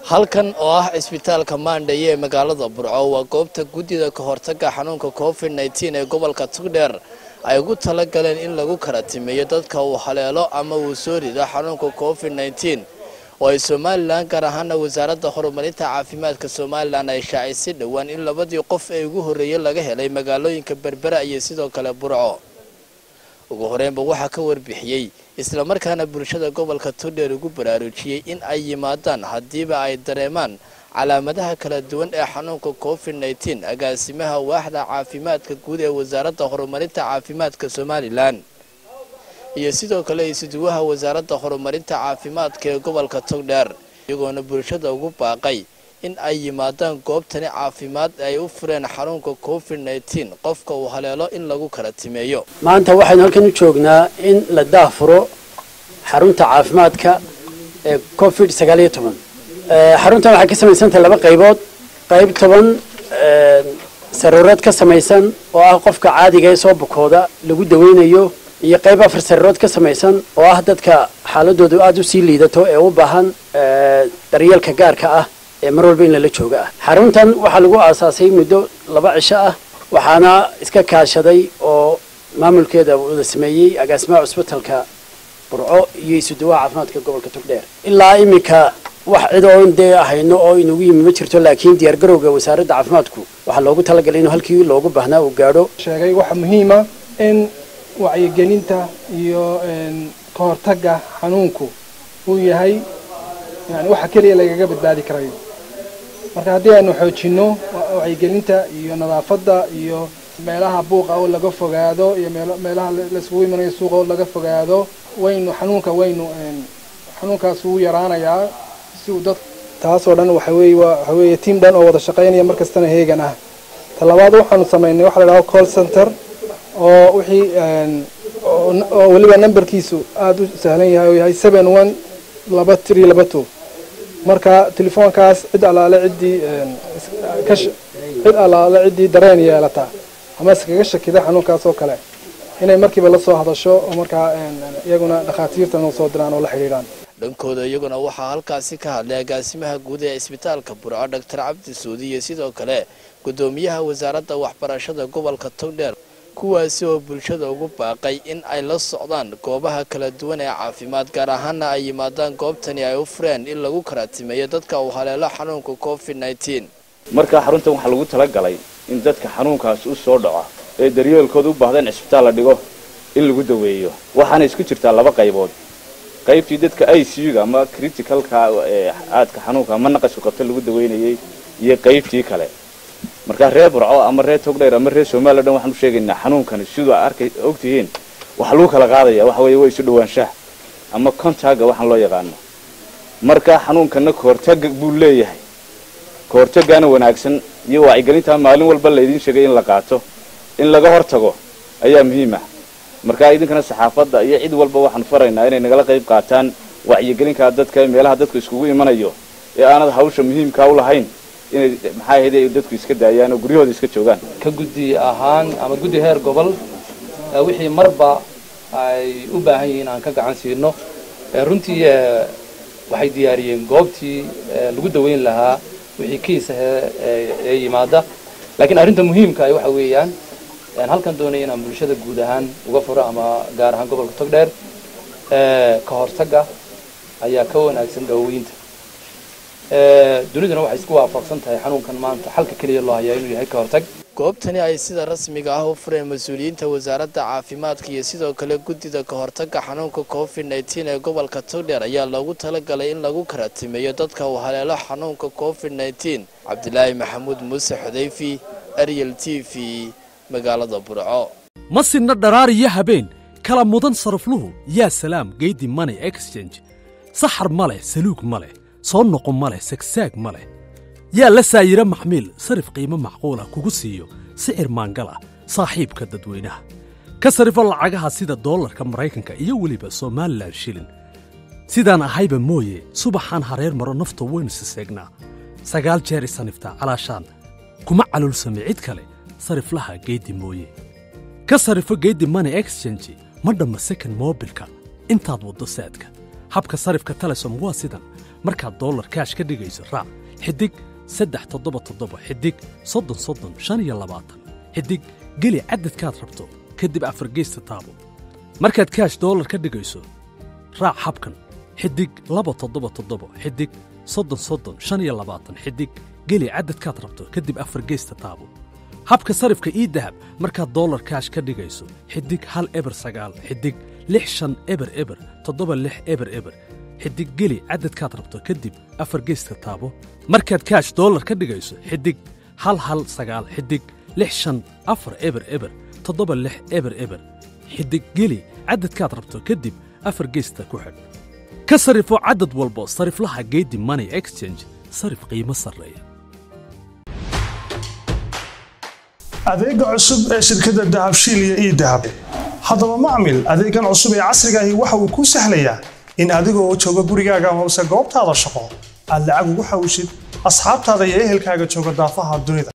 halkan oo ah cisbitaalka maandhaye ee magaalada burco waa goobta guddida ka hortaga xanuunka covid nteen ee gobolka tugdheer ay ugu tala galeen in lagu kala timeeyo dadka uu haleelo ama uu soo rido xanuunka covid nteen oo ay somalilan gaar ahaana wasaaradda horumarinta caafimaadka somalilan ay shaacisay dhowaan in labadii qof ee ugu horreeyay laga helay magaalooyinka berbera iyo sidoo kale burco ugu horeynba waxaa ka warbixiyey islamarkaana bulshada gobolka tugdheer ugu baraarujiyey in ay yimaadaan haddiiba ay dareemaan calaamadaha kala duwan ee xanuunka covid nteen agaasimaha waaxda caafimaadka guud ee wasaaradda horumarinta caafimaadka somalilan iyo sidoo kale isuduwaha wasaaradda horumarinta caafimaadka ee gobolka togdheer iyagoona bulshada ugu baaqay in ay yimaadaan goobtani caafimaad ay u fureen xanuunka covid nteen qofka uu haleelo in lagu kala timeeyo maanta waxaynu halkan u joognaa in la daahfuro xarunta caafimaadka ee covid sagaal iyo toban xaruntan waxay ka samaysantahay laba qaybood qayb toban saruureed ka samaysan oo ah qofka caadiga ee soo bukooda lagu daweynayo iyo qayb afar sariirood ka samaysan oo ah dadka xaaladoodu aada u sii liidato ee u baahan daryeelka gaarka ah ee mar walba in lala jooga ah xaruntan waxaa lagu aasaasay muddo laba cisho ah waxaana iska kaashaday oo maamulkeeda wada sameeyey agaasimaha cusbitalka burco iyo isuduwaha caafimaadka gobolka togdheer ilaa iminka wax cid oon dee ahayno oo inugu yimi ma jirto laakiin diyaargarowga wasaaradda caafimaadku waxaa loogu talagalay inuu halkii loogu baahnaa uu gaadho sheegay waxaa muhiima in wacyigelinta iyo ka hortagga xanuunku uu yahay yani waxa keliya lagaga badbaadi karayo marka haddii aynu xoojinno wacyigelinta iyo nadaafadda iyo meelaha buuqa oo laga fogaado iyo meelaha laiskugu imanayo suuqa oo laga fogaado waynu xanuunka waynu xanuunkaas wuu yaraanayaa si uu dad taasoo dhan waxa weeye waxa weeye tiam dhan oo wada shaqaynaya mar kastana heegan ah talabaad waxaanu samaynay waxa la dhaho call center oo wixii oo weliba numberkiisu aada u sahlan yahay oo yahay seven one laba three laba two marka telefoonkaas cid allaale ciddii cid allaale ciddii dareen yeelata ama iskaga shakida xanuunkaas oo kale inay markiiba la soo hadasho oo markaa iyaguna dhakhaatiirta noo soo diraan oo la xidhiidhaan dhankooda iyaguna waxaa halkaasi ka hadlay agaasimaha guud ee cisbitaalka burco doctor cabdi suudi iyo sidoo kale guddoomiyaha wasaaradda waxbarashada gobolka togdheer kuwaasi oo bulshada ugu baaqay in ay la socdaan goobaha kala duwan ee caafimaad gaar ahaana ay yimaadaan goobtani ay u fureen in lagu kala timeeyo dadka uu haleelo xanuunka covid nteen markaa xaruntan waxaa lagu talagalay in dadka xanuunkaas u soo dhaco ee daryeelkooda u baahda in cisbitaal la dhigo in lagu daweeyo waxaana isku jirtaa laba qaybood qaybtii dadka i c u ga ama criticalka ee aadka xanuunka ama naqasku qabta lagu daweynayay iyo qaybtii kale markaa reer burco ama reer togdheer ama reer somaliya dhan waxaan u sheegaynaa xanuunkani siduu arkay ogtihiin waxaa lagu kala qaadaya waxa weeye waa isu dhawaanshaha ama contacga waxaan loo yaqaano markaa xanuunkana kahortaga buu leeyahay kahortagaana wanaagsan iyo wacyigelintaa maalin walba laydiin sheegay in la qaato in laga hortago ayaa muhiim ah markaa idinkana saxaafadda iyo cid walba waxaan faraynaa inay nagala qayb qaataan wacyigelinkaa dadka meelaha dadku iskugu imanayo ee aanad hawsha muhiimkaa u lahayn inay maxaa ahayd ay dadku iska daayaan oo guryahooda iska joogaan ka guddi ahaan ama guddi heer gobol wixii marba ay u baahan yihiin aan ka gacan siino runtii waxay diyaariyeen goobtii lagu daweyn lahaa wixii kiisa ee yimaada laakiin arrinta muhiimka ah waxa weeyaan halkan doonaya inaan bulshada guud ahaan uga furo ama gaar ahaan gobolka togdheer ka hortagga ayaa ka wanaagsan daaweynta duniduna waxay isku waafaqsan tahay xanuunkan maanta xalka keliya loo hayaa inuu yahay ka hortag goobtani ay sida rasmiga ah u fureen mas-uuliyiinta wasaaradda caafimaadka iyo sidoo kale guddida ka hortagga xanuunka covid nteen ee gobolka togdheer ayaa loogu talagalay in lagu kala timeeyo dadka uu haleelo xanuunka covid nteen cabdilaahi maxamuud muuse xudayfi ariel t v magaalada burco ma sinna dharaar iyo habeen kala mudan sarafluhu yaa salaam geydi money exchange saxar ma leh saluug ma leh soo noqo ma leh sagsaag ma leh yaa la saayiro maxmiil sarif qiimo macquulah kugu siiyo sicir maangal ah saaxiibka dadweynaha ka sarifo lacagaha sida doolarka maraykanka iyo weliba somalilan shilin sidaan ahayba mooye subaxaan hareer maro nafta waynu siseegnaa sagaal jeer isaniftaa calaashaan kuma calulsame cid kale sariflaha geeddi mooye ka sarifo geeddi money exchange ma dhamma second mobilka intaad waddo saadka habka sarifka telesom waa sidan markaad dollar kaash ka dhigayso raac xidig saddex toddoba toddoba xidig soddon soddon shan iyo labaatan xidig geli cadadkaad rabto kadib afargeysta taabo markaad kaash dollar ka dhigayso raac habkan xidig laba toddoba toddoba xidig soddon soddon shan iyo labaatan xidig geli cadadkaad rabto kadib afargeysta taabo habka sarifka ii dahab markaad dollar kaash ka dhigayso xidig hal eber sagaal xidig lix shan eber eber toddoba lix eber eber xidig geli cadadkaad rabto kadib afar geyska taabo markaad kaash dollar ka dhigayso xidig hal hal sagaal xidig lix shan afar eber eber toddoba lix eber eber xidig geli cadadkaad rabto kadib afar geysta ku xidh ka sarifo cadad walbo sariflaha geedi money exchange sarif qiimo sarreeya adeega cusub ee shirkadda dahabshiil iyo ii dahab haddaba macmil adeegan cusub ee casriga ahi waxa uu kuu sahlayaa in adigoo jooga gurigaaga hoose goobtaada shaqo aad lacag ugu xawshid asxaabtaada iyo ehelkaaga jooga daafaha dunida